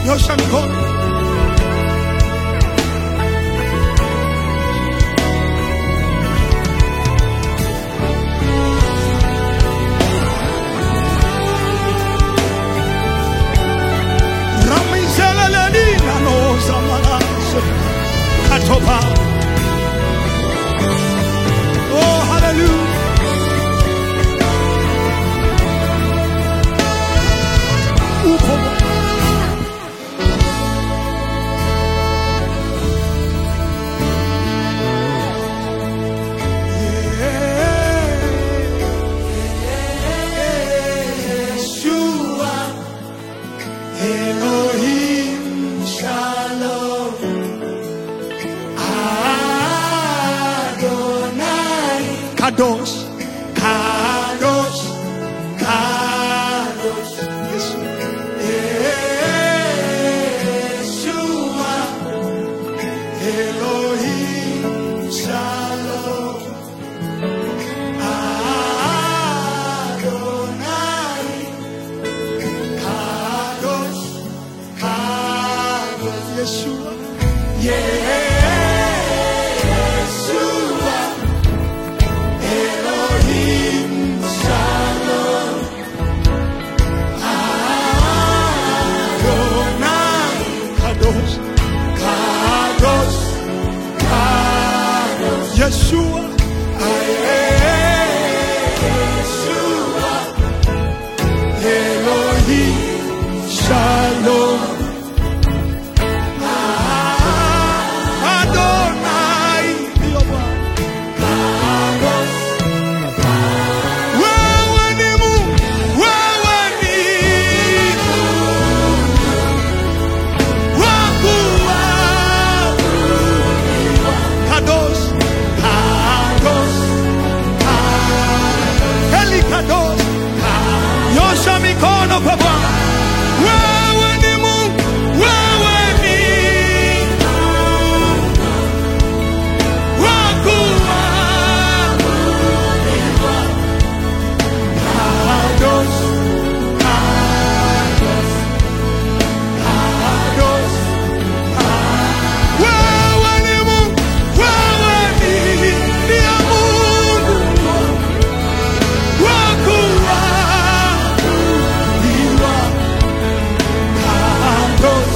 Nyosha mikono. Ramizelelelina noza manase. Katoba. Oh, hallelujah. Upo Bwana. Yeshua, Elohim, Shalom, Adonai, Kadosh, Kadosh, Kadosh, Yeshua, Elohim, Shalom, Adonai, Kadosh, Kadosh, Yeshua, Yeshua, Elohim, Shalom, Adonai, Kadosh, Kadosh, Kadosh, Yeshua, Yeshua, Elohim, Shalom. Adonai, ndio Bwana. Wewe ni Mungu, wewe ni Mungu. Wakuabudiwa. Kadosh, Kadosh, Kadosh. Eli Kadosh. Nyosha mikono kwa Bwana. Wewe ni Mungu, wewe ni Mungu. Wakuabudiwa. Kadosh, Kadosh, Kadosh, Kadosh. Wewe ni Mungu, wewe ni ndiye Mungu. Wakuabudiwa. Kadosh,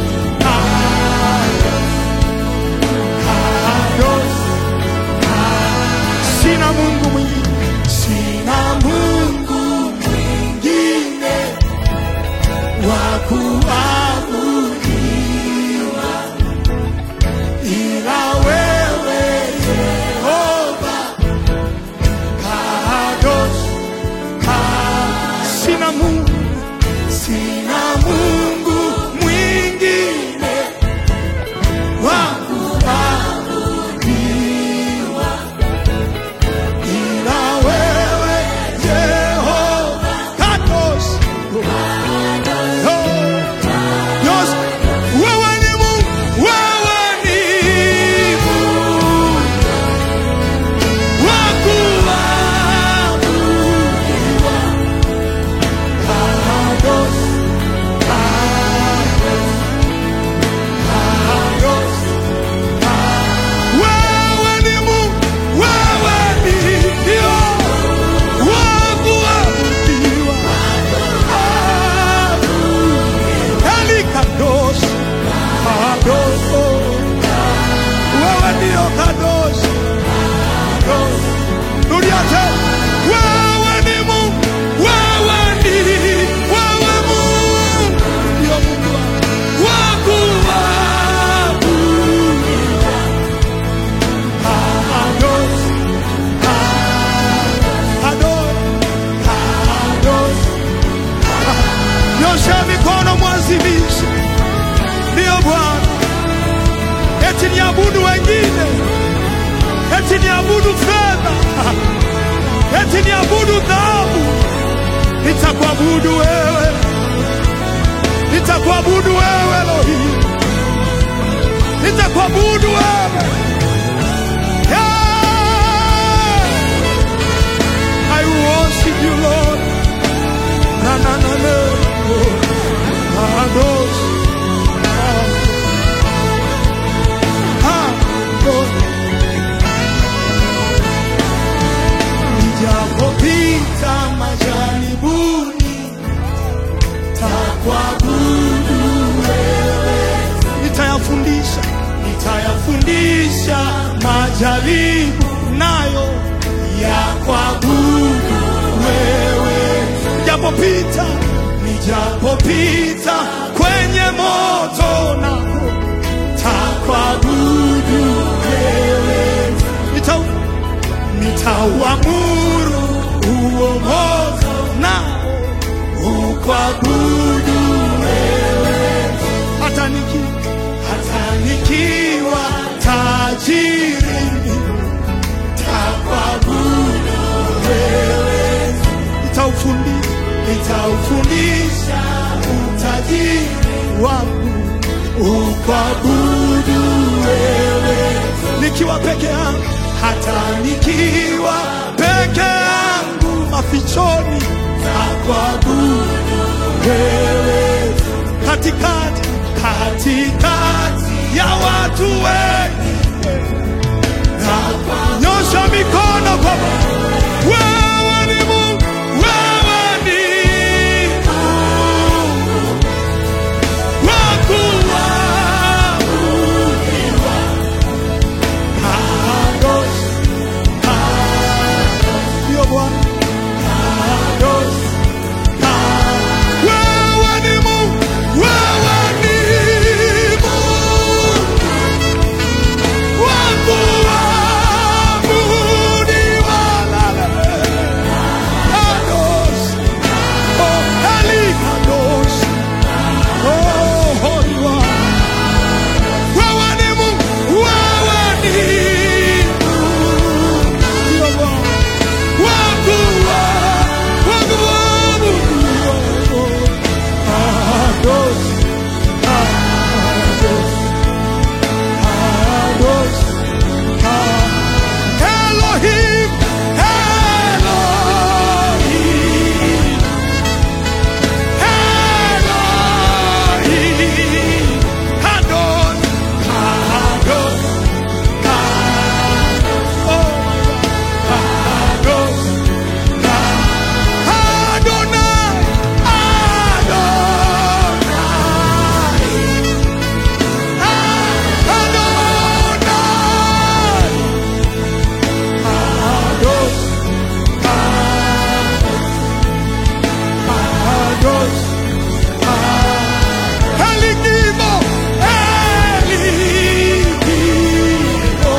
Kadosh, Kadosh. Sina Mungu mwingine, sina Mungu mwingine wa kuabudiwa ila wewe Yehova. Kadosh, Kadosh. Sina Mungu, sina Mungu mwingine wa kuabudiwa ila wewe Yehova. Kadosh. Oh. Yes. Wewe ni Mungu, wewe ni Mungu wa kuabudiwa. Kadosh, Kadosh, Kadosh. Wewe ni Mungu, wewe ni ndio wa kuabudiwa. Eli Kadosh, Kadosh, wewe ndio Kadosh, Kadosh. Rudia tena. Wewe ni Mungu, wewe ni wewe Mungu, ndio Mungu wa kuabudiwa. Kadosh, Kadosh, Kadosh. Nyosha mikono mwazimishe, ndiyo Bwana. Eti niabudu wengine, eti niabudu fedha, eti niabudu dhahabu. Nitakuabudu wewe, nitakuabudu wewe Elohim, nitakuabudu wewe yeah. I worship you Lord. Na na na na. Oh. Kadosh, kuabudu wewe, nitayafundisha nitayafundisha majaribu nayo ya kuabudu wewe, nijapopita nijapopita kwenye moto nako takuabudu wewe, nitau nitauamuru huo moto nao ukuabudu wewe, hata niki hata nikiwa tajiri takuabudu wewe, nitaufundisha nitaufundisha utajiri wangu ukuabudu wewe, nikiwa peke yangu, hata nikiwa peke yangu mafichoni takuabudu wewe, katikati katikati ya watu wengi nyosha mikono kwa Bwana. Wewe ni Mungu, wewe ni Mungu wa kuabudiwa. Kadosh, kadosh, ndio Bwana. Kadosh, kadosh. Wewe ni Mungu, wewe ni Mungu wa kuabudiwa. La, la, la. Kadosh, oh, Eli Kadosh, oh, Holy One. Wewe ni Mungu, wewe ni Mungu. Ndio Bwana. Wa kuwa- wa kuabudiwa. Kadosh, Kadosh, Kadosh, Kadosh. Elohim, Elohim, Elohim, Kadosh, Kadosh, Kadosh, oh my God, Kadosh, Kadosh, Adonai, Adonai, Kadosh, Kadosh, Elikimo, Elikimo,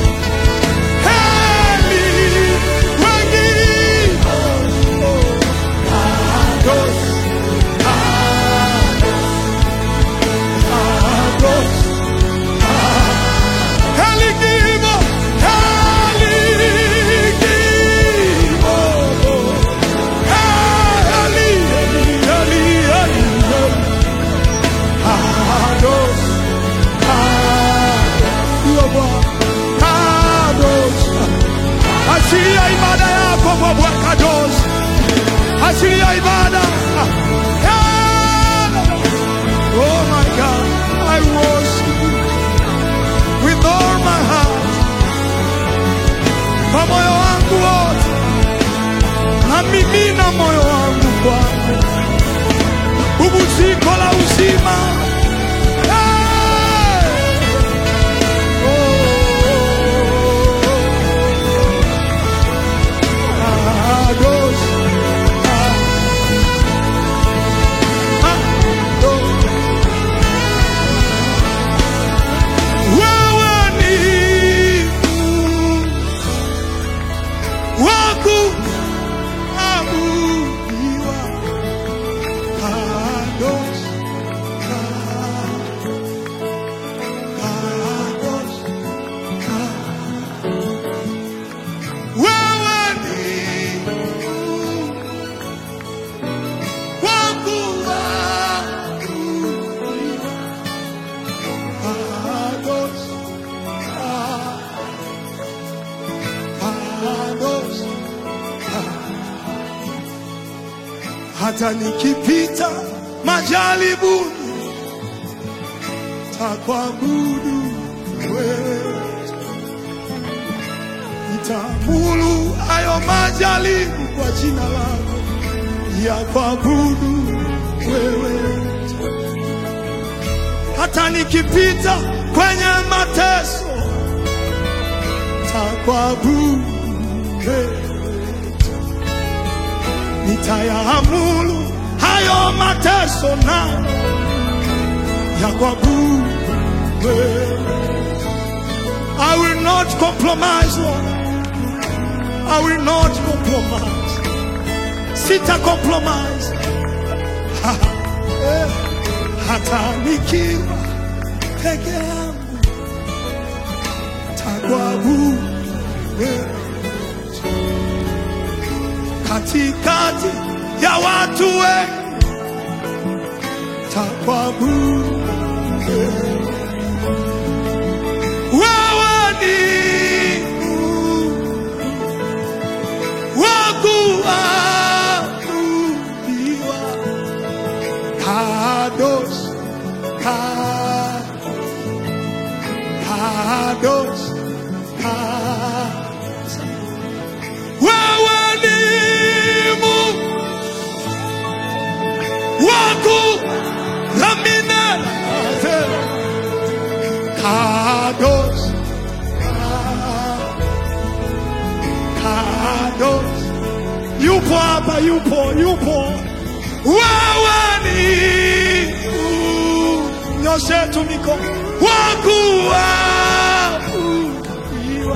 Eli, wengine, Kadosh, Kadosh, Elikimo, Elikimo, Eli, Eli, Eli, Eli, Kadosh, Kadosh, ndio Bwana. Kadosh. Achilia ibada yako kwa Bwana Kadosh. Achilia ibada. Yeah. Oh my God, I worship you with all my heart. Kwa moyo wangu wote. Namimina moyo wangu kwako. Pumziko la uzima. Hey! Oh, Kadosh. Wewe ni Mungu wa kuabudiwa. Kadosh, Kadosh, Kadosh. Wewe ni Mungu wa kuabudiwa. Kadosh, Kadosh, hata nikipita majaribuni takuabudu wewe, nitamulu hayo majaribu kwa jina lako ya kuabudu wewe hata nikipita kwenye mateso takwabudu wewe nitayaamulu hayo mateso na ya kuabudu wewe. I will not compromise, Lord. I will not compromise. Sita compromise. Eh, Hata nikiwa peke yangu takuabudu wewe katikati ya watu wengi takuabudu wewe. Wewe ni Mungu wa kuabudiwa. Kadosh, Ka- Kadosh, Ka- wewe ni Mungu waku lamine kados kados yupo hapa yupo yupo wewe ni nyoshe tu mikono wakuabudiwa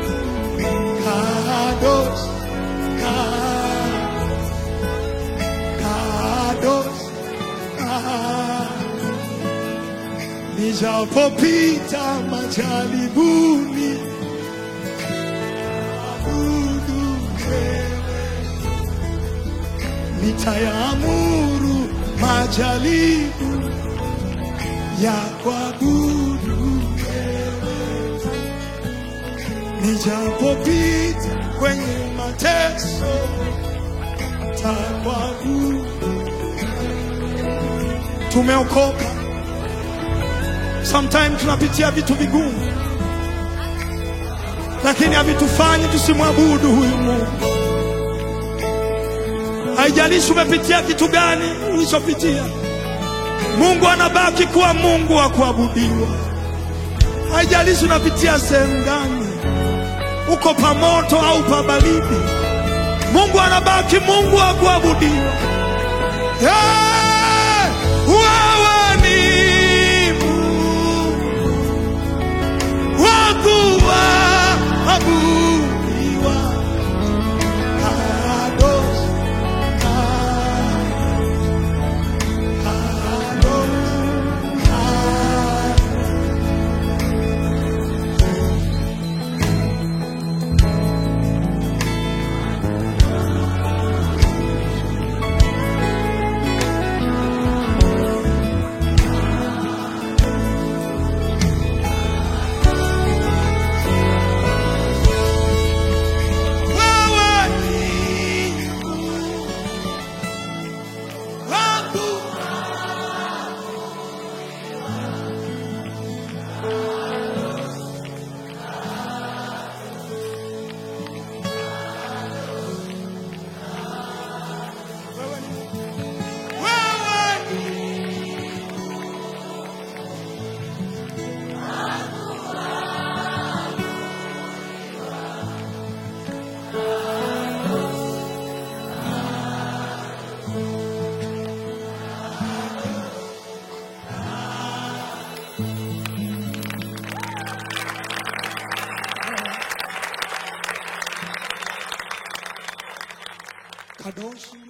kados ka- kados ka- nijapopita majaribuni abudu wewe nitayaamuru majaribu ya kuabudu wewe nijapopita kwenye mateso takwabudu tumeokoka sometimes tunapitia vitu vigumu lakini havitufanyi tusimwabudu huyu mungu haijalishi umepitia kitu gani ulichopitia mungu anabaki kuwa mungu wa kuabudiwa haijalishi unapitia sehemu gani uko pamoto au pabaridi mungu anabaki mungu wa kuabudiwa Yeah! wewe ni Mungu wa kuabudiwa. Kadosh, Kadosh, wewe ni wa kuabudiwa. Wewe ni Kadoshi